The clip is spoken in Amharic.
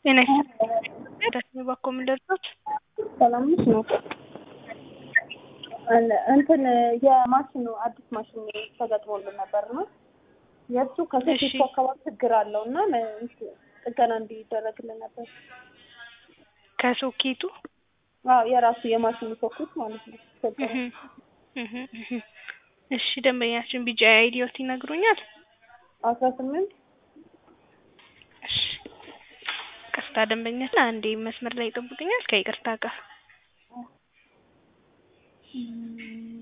ጤና ይስጥልኝ ደስሜ ባኮ ምን ልርዳዎት? ሰላም ነሽ ነው እንትን የማሽኑ አዲስ ማሽን ተገጥሞልን ነበር ነው የእሱ ከሶኬቱ አካባቢ ችግር አለው እና ጥገና እንዲደረግልን ነበር። ከሶኬቱ አዎ የራሱ የማሽኑ ሶኬት ማለት ነው። እሺ ደንበኛችን ቢጫ አይዲዮት ይነግሩኛል? አስራ ስምንት እሺ ቅርታ ደንበኛችን አንዴ መስመር ላይ ይጠብቁኛል ከይቅርታ ጋር